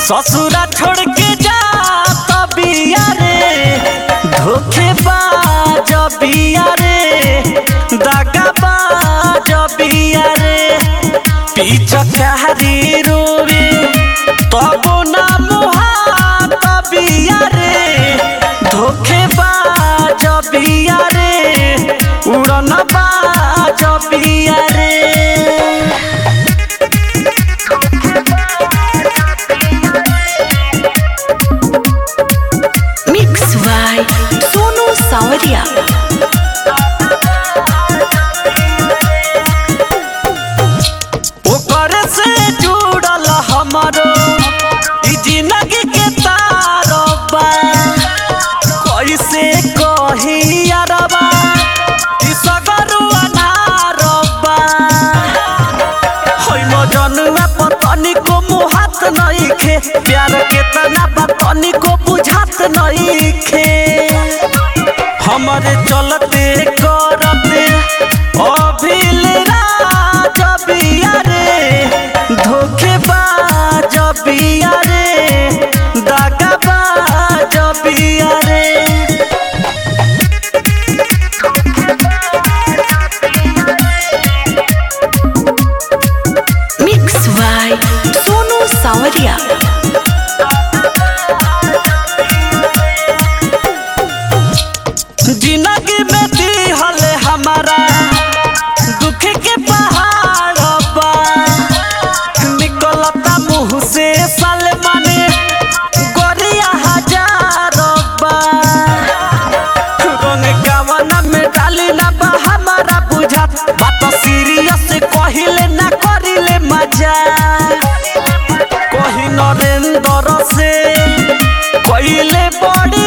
ससुरा छोड़ के जा बिया रे धोखेबाज बिया रे दगाबाज बिया रे पिचकारी रोवे तबो ना मुहात बिया रे धोखेबाज बिया रे उड़न बाज बिया रे Mix by Sonu Sawadia. ओकर से जुड़ल हमरो ई जिंदगी के तारबा कैसे कही अरबा ई सगरुआ नारबा होई मजनुआ पतनी को मुहात नइखे प्यार के तना बतनी को बुझात नइखे हमरे चलते करते अभिल राज बिया रे धोखेबाज बिया रे दगाबाज बिया रे Mix by Sonu Sawadia. जिंदगी में दिहल हमारा दुख के पहाड़ बा निकलता मुंह से सलमान गोरिया हजार बा रंग गावना में डाली ना बा हमारा बुझात बात सीरियस कहिले ना करिले मजा कही नरेंद्र से कहिले बड़ी